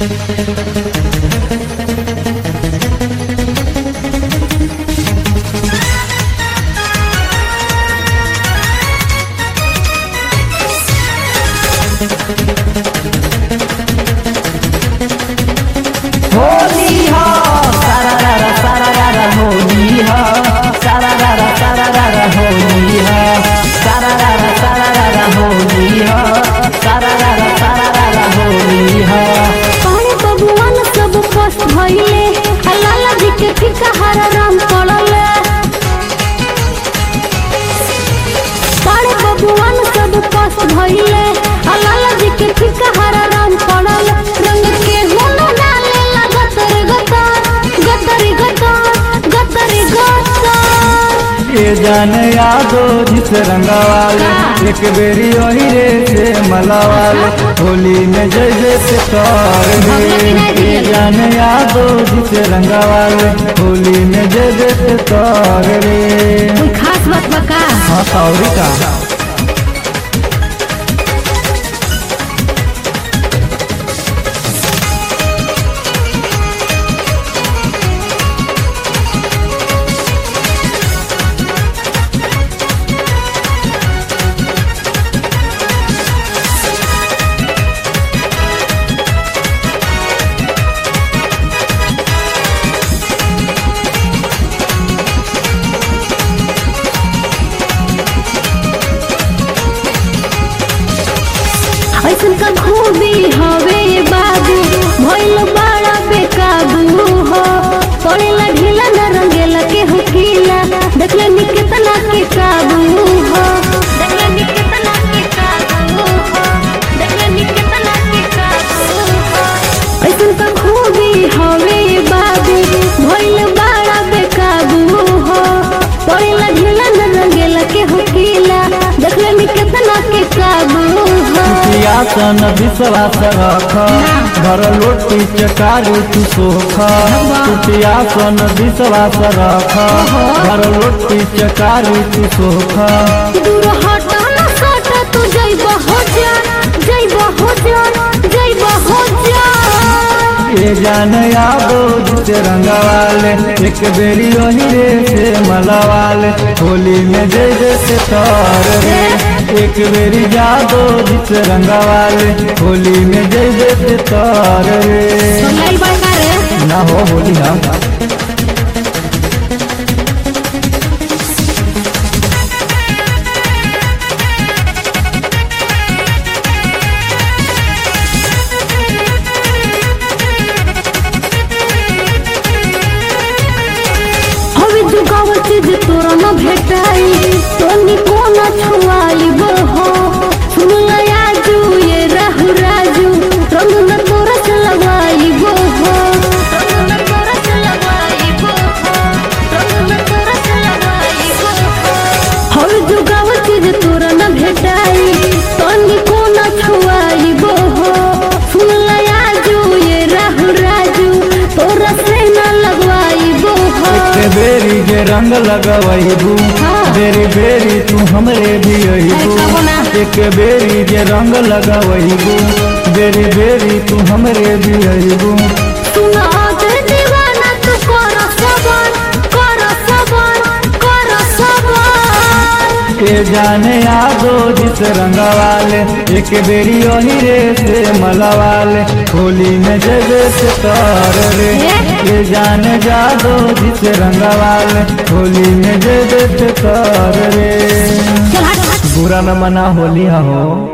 होली हो सारा रा सारा रा होली हो सारा रा सारा रा होली हो सारा रा सारा रा होली हो सारा रा सारा रा होली हो पानी बबुआन सब पोस्ट भइले लाला जी के फीका हरा राम पड़ले पानी बबुआन सब पोस्ट भइले लाला जी के फीका हरा राम पड़ल रंग के होनो डाले लगतर गतर गतरी गतर गतरी गतर ये जान यादो जिस रंगवाले एक बेरी ओही रे से मलावाले होली में जय जय से कर रे ये जान यादो जिस रंगवाले होली में जय जय से कर रे कोई खास बात बका हाँ सॉरी का ऐसन का खूबी हवे बाबू भइल बड़ा बेकाबू हो पड़ेला ढीला न रंगेला के हो कीला देखले नी कितना के काबू हो देखले नी कितना के काबू हो देखले नी कितना के काबू हो ऐसन का खूबी हवे बाबू भइल बड़ा बेकाबू हो पड़ेला ढीला न रंगेला के हो कीला देखले नी कितना के काबू हो सियासन विश्वास रख घर लोटी चकारी तू सोख सियासन विश्वास रख घर लोटी चकारी तू सोख दूर हटा न सटा तू जइब हो जा जइब हो जा जइब हो जा ये जान यादो जिसे रंगवाले एक बेरी ओही रे से मलवाले होली में जय जय से तर रे एक बेरी जादो जिसे रंगवाले होली में जय जय से तर रे सुनाई बड़का रे ना हो होली हम हवे जुगाव चीज तोरा न भेटाई तोनी कोना छुआइब हो सुन लया जू ये राहु राजू रंग न तोरा से लगाइब हो रंग न तोरा से लगाइब हो रंग न तोरा से लगाइब हो हवे जुगाव चीज तोरा न भेटाई तोनी कोना छुआइब हो सुन लया जू ये राहु राजू तोरा से न लगवाइब हो एक बेरी जे रंग लगवैबू हाँ। बेरी बेरी तू हमरे भी अइबू ऐसा बना। एक बेरी जे रंग लगवैबू बेरी बेरी तू हमरे भी अइबू सुना दे दीवाना तू कर सबर कर सबर कर सबर के जाने यादो जिस रंगवाले एक बेरी ओही रे से मलवाले होली में जय जय से कर रे ये जाने जादो जिस रंगवाले होली में जय जय से कर रे चल हट बुरा न मना होली हो